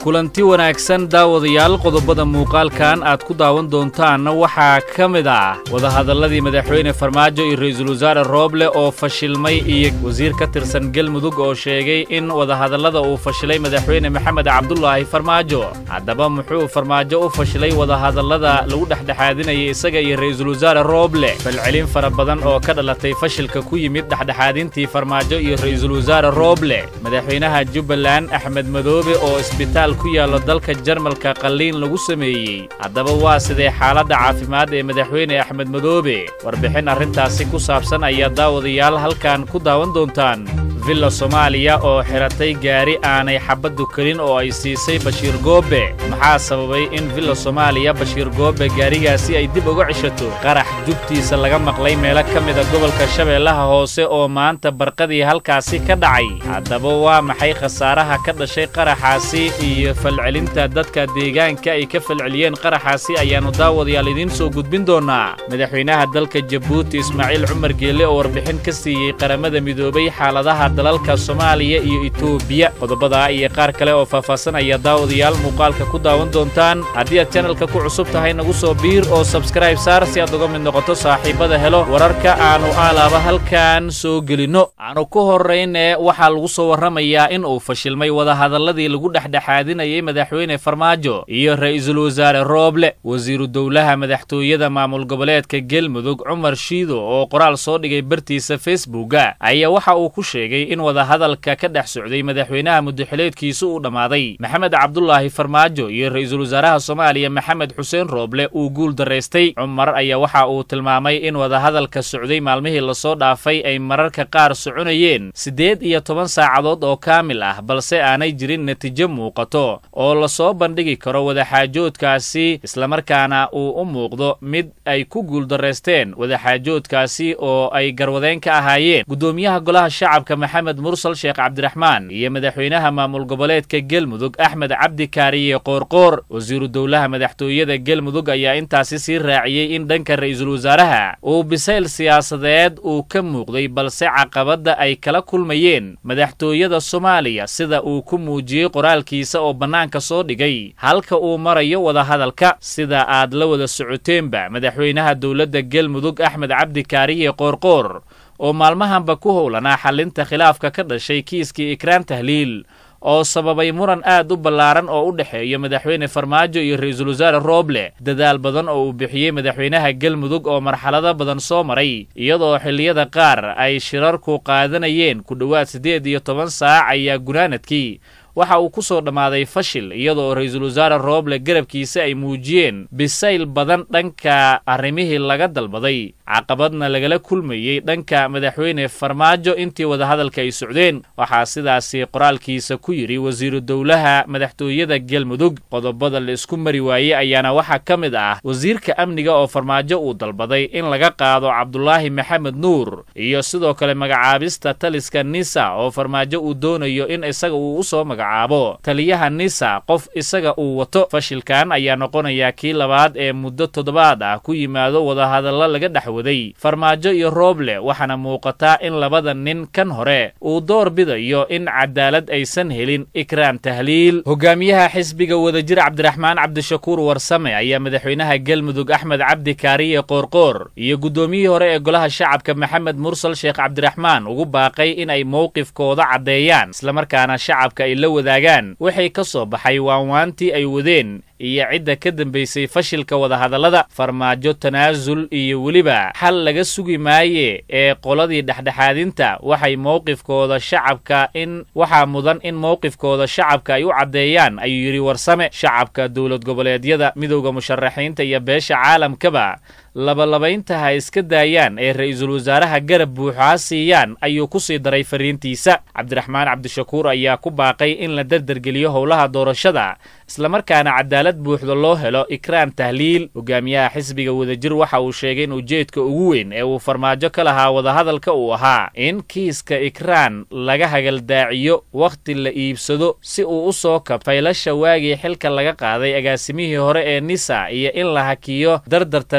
kulanti wanaagsan daawadayaal qodobada muuqaalkan aad ku daawan doontaanna waxaa ka mid ah wadahadalladii madaxweyne farmaajo iyo ra'iisul wasaare rooble oo fashilmay iyo wasiir ka tirsan galmudug oo sheegay in wadahadallada uu fashilay madaxweyne maxamed cabdulaahi farmaajo haddaba muxuu farmaajo u fashilay wadahadallada lagu dhexdhexaadinayay isaga iyo ra'iisul wasaare rooble falcelin fara badan oo ka dhalatay fashilka ku yimid dhexdhexaadintii farmaajo iyo ra'iisul wasaare rooble madaxweynaha jubbaland axmed madoobe oo isbitaal ku yaallo dalka jarmalka qalliin lagu sameeyey haddaba waa sidee xaaladda caafimaad ee madaxweyne axmed madoobe warbixin arrintaasi ku saabsan ayaa daawadayaal halkan ku daawan doontaan villa soomaaliya oo xiratay gaari aanay xabaddu kelin oo ay siisay bashiir goobe maxaa sababay in villa soomaaliya bashiir goobe gaarigaasi ay dib uga cishato qarax jubtiisa laga maqlay meelo ka mida gobolka shabeellaha hoose oo maanta barqadii halkaasi ka dhacay haddaba waa maxay khasaaraha ka dhashay qaraxaasi iyo falcelinta dadka deegaanka ay ka falceliyeen qaraxaasi ayaannu daawadayaal idiin soo gudbin doonnaa madaxweynaha dalka jabuuti ismaaciil cumar geelle oo warbixin ka siiyey qaramada midoobay xaaladaha dalalka soomaaliya iyo etoobiya qodobadaa iyo qaar kale oo faahfaasanaya daawadayaal muuqaalka ku daawan doontaan haddii aad janalka ku cusub tahay nagu soo biir oo sabskrayb saar si aad uga mid noqoto saaxiibada helo wararka aannu aalaaba halkan soo gelinno aanu ku horrayne waxaa lagu soo warramayaa in uu fashilmay wadahadalladii lagu dhexdhexaadinayay madaxweyne farmaajo iyo ra'iisul wasaare rooble wasiiru dowlaha madaxtooyada maamul goboleedka gelmudug cumar shiido oo qoraal soo dhigay bartiisa facebooka ayaa waxa uu ku sheegay in wadahadalka ka dhex socday madaxweynaha muddaxileedkiisu uu dhammaaday maxamed cabdulaahi farmaajo iyo ra'iisul wasaaraha soomaaliya maxamed xuseen rooble uu guul daraystay cumar ayaa waxa uu tilmaamay in wadahadalka socday maalmihii lasoo dhaafay ay mararka qaar soconayeen siddeed iyo toban saacadood oo kaamil ah balse aanay jirin natiijo muuqato oo lasoo bandhigi karo wadaxaajoodkaasi islamarkaana uu u muuqdo mid ay ku guuldaraysteen wadaxaajoodkaasi oo ay garwadeen ka ahaayeen gudoomiyaha golaha shacabka maxamed mursal sheekh cabdiraxmaan iyo madaxweynaha maamul goboleedka gelmudug axmed cabdi kaariye qoorqoor wasiiru dowlaha madaxtooyada gelmudug ayaa intaasi sii raaciyey in dhanka ra'iisul wasaaraha uu bisayl siyaasadeed uu ka muuqday balse caqabadda ay kala kulmayeen madaxtooyada soomaaliya sida uu ku muujiyey qoraalkiisa oo bannaanka soo dhigay halka uu marayo wadahadalka sida aad la wada socoteenba madaxweynaha dowladda gelmudug axmed cabdi kaariye qoorqoor oo maalmahanba ku howlanaa xallinta khilaafka ka dhashay kiiskii ikraan tahliil oo sababay muran aad u ballaaran oo u dhexeeya madaxweyne farmaajo iyo ra'iisul wasaare rooble dadaal badan oo uu bixiyey madaxweynaha gelmudug oo marxalado badan soo maray iyadoo xilliyada qaar ay shirarku qaadanayeen ku dhowaad siddeed iyo toban saac ayaa gunaanadkii waxa uu ku soo dhammaaday fashil iyadoo ra'iisul wasaare rooble garabkiisa ay muujiyeen bisayl badan dhanka arrimihii laga dalbaday caqabadna lagala kulmayey dhanka madaxweyne farmaajo intii wadahadalka ay socdeen waxaa sidaasi qoraalkiisa ku yidhi wasiiru dowlaha madaxtooyada gelmudug qodobada la isku mari waayey ayaana waxaa ka mid ah wasiirka amniga oo farmaajo uu dalbaday in laga qaado cabdulaahi maxamed nuur iyo sidoo kale magacaabista taliska nisa oo farmaajo uu doonayo in isaga uu u soo magacaabo taliyaha nisa qof isaga uu wato fashilkan ayaa noqonayaa kii labaad ee muddo toddobaad ah ku yimaado wadahadallo laga dhex farmaajo iyo rooble waxaana muuqataa in labada nin kan hore uu door bidayo in cadaalad aysan helin ikraan tahliil hogaamiyaha xisbiga wadajir cabdiraxmaan cabdishakuur warsame ayaa madaxweynaha gelmudug axmed cabdi kaariye qoorqoor iyo guddoomiyihii hore ee golaha shacabka maxamed mursal sheekh cabdiraxmaan ugu baaqay in ay mowqifkooda caddeeyaan islamarkaana shacabka ay la wadaagaan waxay ka soo baxay waanwaantii ay wadeen iyo cidda ka dambaysay fashilka wadahadallada farmaajo tanaasul iyo weliba xal laga sugi maaye ee qoladii dhexdhexaadinta waxay mowqifkooda shacabka in waxaa mudan in mowqifkooda shacabka ay u caddeeyaan ayuu yidhi warsame shacabka dowlad goboleedyada midowda musharaxiinta iyo beesha caalamkaba labalabaynta ha iska daayaan ee ra'iisul wasaaraha garab buuxaa siiyaan ayuu ku sii daray fariintiisa cabdiraxmaan cabdishakuur ayaa ku baaqay in la dardargeliyo howlaha doorashada islamarkaana cadaalad buuxda loo helo ikraan tahliil hogaamiyaha xisbiga wadajir waxa uu sheegay in ujeedka ugu weyn ee uu farmaajo ka lahaa wadahadalka uu ahaa in kiiska ikraan laga hagaldaaciyo wakhti la iibsado si uu u soo kab faylasha waagii xilka laga qaaday agaasimihii hore ee nisa iyo in la hakiyo dardarta ra'iisul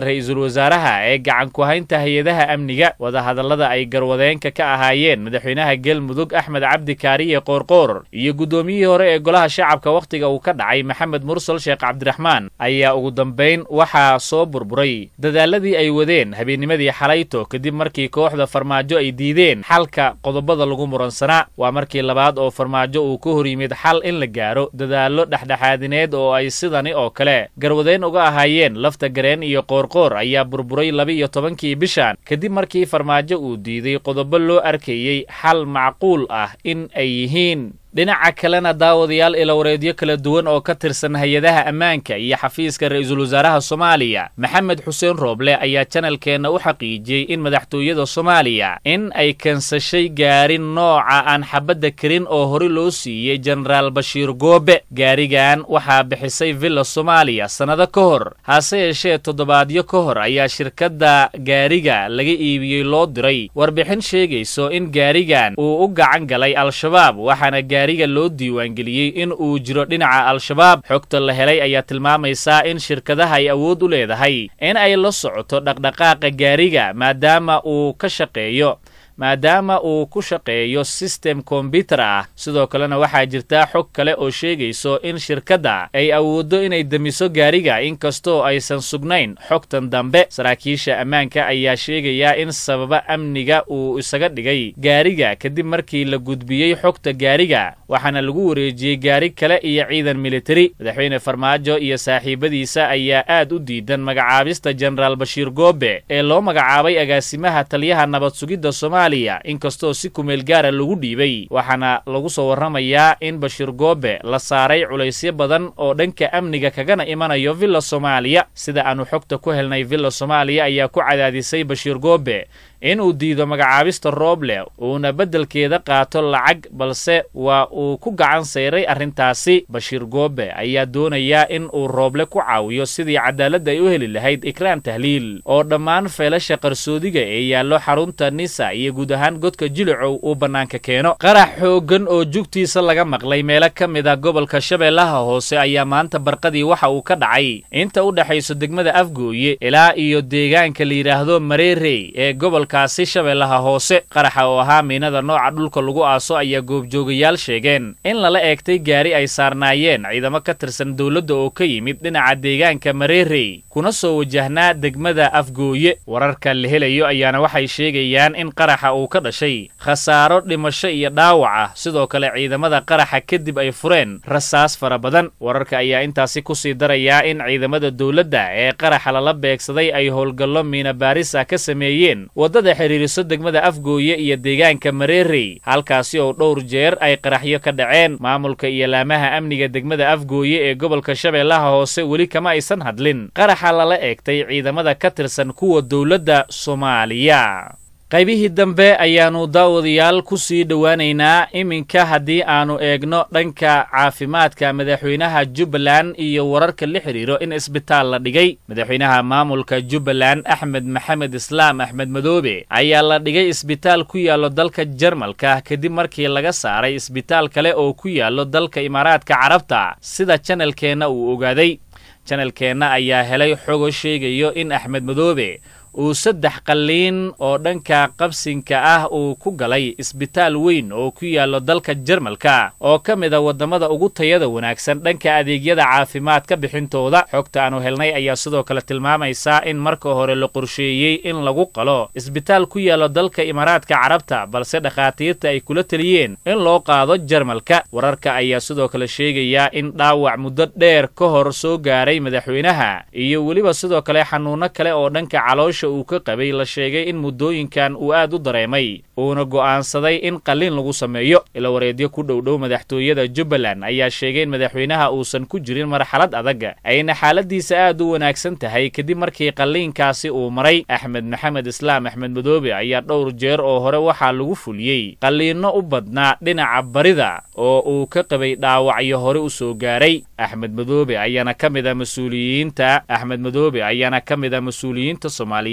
wasaaraha ee gacan ku haynta hay-adaha amniga wadahadallada ay garwadeenka ka ahaayeen madaxweynaha galmudug axmed cabdi kaariye qoorqoor iyo guddoomiyihii hore ee golaha shacabka wakhtiga uu ka dhacay maxamed mursal sheekh cabdiraxmaan ayaa ugu dambayn waxaa soo burburay dadaaladii ay wadeen habeennimadii xalayto kadib markii kooxda farmaajo ay diideen xalka qodobada lagu muransanaa waa markii labaad oo farmaajo uu ka hor yimid xal in la gaaro dadaallo dhexdhexaadineed oo ay sidani oo kale garwadeen uga ahaayeen lafta gareen iyo qoorqoor ayaa burburay laba-iyo tobankii bishan kadib markii farmaajo uu diiday qodobo loo arkayey xal macquul ah in ay yihiin dhinaca kalena daawadayaal ilawareedyo kala duwan oo ka tirsan hay-adaha ammaanka iyo xafiiska ra-iisul wasaaraha soomaaliya maxamed xuseen rooble ayaa janalkeenna u xaqiijiyey in madaxtooyada soomaaliya in ay kansashay gaarin nooca aan xabadda karin oo hore loo siiyey jenaraal bashiir goobe gaarigan waxaa bixisay villa soomaaliya sannado ka hor hase yeeshee toddobaadyo ka hor ayaa shirkadda gaariga laga iibiyey loo diray warbixin sheegayso in gaarigan uu u gacan galay al-shabaab waxaana gaariga loo diiwaangeliyey in uu jiro dhinaca al-shabaab xogta la helay ayaa tilmaamaysaa in shirkadaha ay awood u leedahay in ay la socoto dhaqdhaqaaqa gaariga maadaama uu ka shaqeeyo maadaama uu ku shaqeeyo sistem kombyutar ah sidoo kalena waxaa jirtaa xog kale oo sheegayso in shirkadda ay awooddo inay demiso gaariga inkastoo aysan sugnayn xogtan dambe saraakiisha ammaanka ayaa sheegayaa in sababa amniga uu isaga dhigay gaariga kadib markii la gudbiyey xogta gaariga waxaana lagu wareejiyey gaari kale iyo ciidan militari madaxweyne farmaajo iyo saaxiibadiisa ayaa aad u diidan magacaabista jenaraal bashiir goobe ee loo magacaabay agaasimaha taliyaha nabad sugidda soomaaliya inkastoo si kumeel gaara lagu dhiibay waxaana lagu soo warramayaa in bashiir goobe la saaray culaysyo badan oo dhanka amniga kagana imanayo villa soomaaliya sida aanu xogta ku helnay villa soomaaliya ayaa ku cadaadisay bashiir goobe in uu diido magacaabista rooble uuna beddelkeeda qaato lacag balse waa uu ku gacan sayray arrintaasi bashiir goobe ayaa doonayaa in uu rooble ku caawiyo sidii cadaaladda ay u heli lahayd ikraan tahliil oo dhammaan feelasha qarsoodiga ee yaallo xarunta nisa iyo guud ahaan godka jilicow uu bannaanka keeno qarax xooggan oo jugtiisa laga maqlay meelo ka mid a gobolka shabeellaha hoose ayaa maanta barqadii waxa uu ka dhacay inta u dhexayso degmada afgooye ilaa iyo deegaanka la yidhaahdo mareerey ee gobolka kaasi shabeellaha hoose qaraxa oo ahaa miinada nooca dhulka lagu aaso ayaa goobjoogayaal sheegeen in lala eegtay gaari ay saarnaayeen ciidamo ka tirsan dowladda oo ka yimid dhinaca deegaanka mareerey kuna soo wajahnaa degmada afgooye wararka la helayo ayaana waxay sheegayaan in qaraxa uu ka dhashay khasaaro dhimasho iyo dhaawac ah sidoo kale ciidamada qaraxa kadib ay fureen rasaas fara badan wararka ayaa intaasi kusii darayaa in ciidamada dowladda ee qaraxa lala beegsaday ay howlgallo miina baarisa ka sameeyeen waddada xiriiriso degmada afgooye iyo deegaanka mareerey halkaasi oo dhowr jeer ay qaraxyo ka dhaceen maamulka iyo laamaha amniga degmada afgooye ee gobolka shabeellaha hoose weli kama aysan hadlin qaraxa lala eegtay ciidamada ka tirsan kuwa dowladda soomaaliya qaybihii dambe ayaannu daawadayaal ku sii dhowaanaynaa iminka haddii aannu eegno dhanka caafimaadka madaxweynaha jubbaland iyo wararka la xidhiiro in isbitaal la dhigay madaxweynaha maamulka jubbaland axmed maxamed islaam axmed madoobe ayaa la dhigay isbitaal ku yaallo dalka jarmalka kadib markii laga saaray isbitaal kale oo ku yaallo dalka imaaraadka carabta sida janalkeenna uu ogaaday janalkeenna ayaa helay xogo sheegayo in axmed madoobe uu saddex qalliin oo dhanka qabsinka ah uu ku galay isbitaal weyn oo ku yaallo dalka jarmalka oo ka mid a waddamada ugu tayada wanaagsan dhanka adeegyada caafimaadka bixintooda xogta aanu helnay ayaa sidoo kale tilmaamaysaa in marka hore la qorsheeyey in lagu qalo isbitaal ku yaallo dalka imaaraadka carabta balse dhakhaatiirta ay kula teliyeen in loo qaado jarmalka wararka ayaa sidoo kale sheegayaa in dhaawac muddo dheer ka hor soo gaaray madaxweynaha iyo weliba sidoo kale xanuunno kale oo dhanka caloosha uu ka qabay la sheegay in muddooyinkan uu aad u dareemay uuna go'aansaday in qalliin lagu sameeyo ilawareedyo ku dhowdhow madaxtooyada jubbaland ayaa sheegay in madaxweynaha uusan ku jirin marxalad adag ayna xaaladiisa aad u wanaagsan tahay kadib markii qalliinkaasi uu maray axmed maxamed islaam axmed madoobe ayaa dhowr jeer oo hore waxaa lagu fuliyey qalliinno u badnaa dhinaca barida oo uu ka qabay dhaawacyo hore u soo gaaray axmed madoobe ayaana ka mid a mas-uuliyiinta axmed madoobe ayaana ka mid a mas-uuliyiinta soomaaliya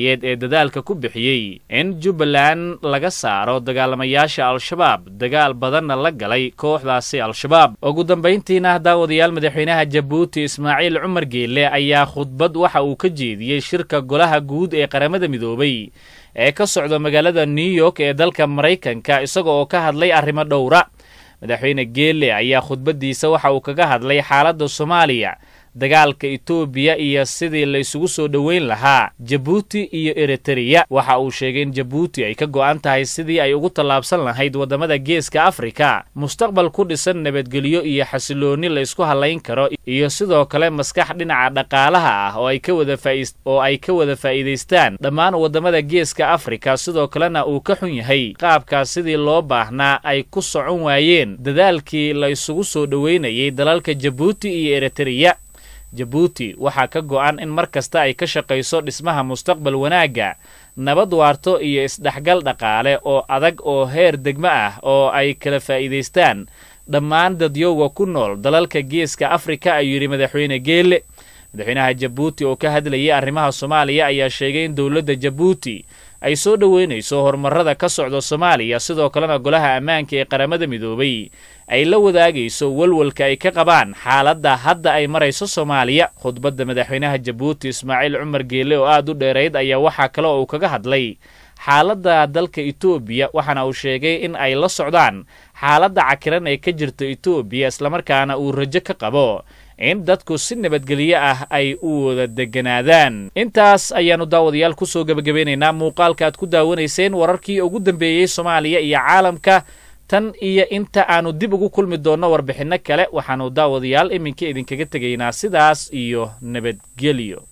soomaaliyeed ee dadaalka ku bixiyey in jubbaland laga saaro dagaalamayaasha al-shabaab dagaal badanna la galay kooxdaasi al-shabaab ugu dambayntiina daawadayaal madaxweynaha jabuuti ismaaciil cumar geelle ayaa khudbad waxa uu ka jeediyey shirka golaha guud ee qaramada midoobay ee ka socda magaalada new york ee dalka maraykanka isaga oo ka hadlay arrimo dhowra madaxweyne geelle ayaa khudbaddiisa waxa uu kaga hadlay xaaladda soomaaliya dagaalka etoobiya iyo sidii la isugu soo dhoweyn lahaa jabuuti iyo eritreya waxa uu sheegay in jabuuti ay ka go'an tahay sidii ay ugu tallaabsan lahayd waddamada geeska afrika mustaqbal ku dhisan nabadgelyo iyo xasiloonni la isku hallayn karo iyo sidoo kale maskax dhinaca dhaqaalaha ah oo ay ka wada oo ay ka wada faa'iidaystaan dhammaan waddamada geeska afrika sidoo kalena uu ka xun yahay qaabkaas sidii loo baahnaa ay ku socon waayeen dadaalkii la isugu soo dhoweynayay dalalka jabuuti iyo eritreya jabuuti waxaa ka go'an in mar kasta ay ka shaqayso dhismaha mustaqbal wanaagga nabad waarto iyo isdhexgal dhaqaale oo adag oo heer degmo ah oo ay kala faa'iidaystaan dhammaan dadyowga ku nool dalalka geeska afrika ayuu yidhi madaxweyne geelle madaxweynaha jabuuti oo ka hadlayay arrimaha soomaaliya ayaa sheegay in dowladda jabuuti ay soo dhoweynayso horumarrada ka socda soomaaliya sidoo kalena golaha ammaanka ee qaramada midoobay ay la wadaagayso walwalka ay ka qabaan xaaladda hadda ay marayso soomaaliya khudbadda madaxweynaha jabuuti ismaaciil cumar geelle oo aad u dheerayd ayaa waxaa kale oo uu kaga hadlay xaaladda dalka etoobiya waxaana uu sheegay in ay la socdaan xaaladda cakiran ee ka jirta etoobiya islamarkaana uu rajo ka qabo in dadku si nabadgelyo ah ay u wada deganaadaan intaas ayaannu daawadayaal ku soo gebagabeynaynaa muuqaalka aad ku daawanayseen wararkii ugu dambeeyey soomaaliya iyo caalamka tan iyo inta aannu dib ugu kulmi doonno warbixinno kale waxaannu daawadayaal iminka idinkaga tegaynaa sidaas iyo nabadgelyo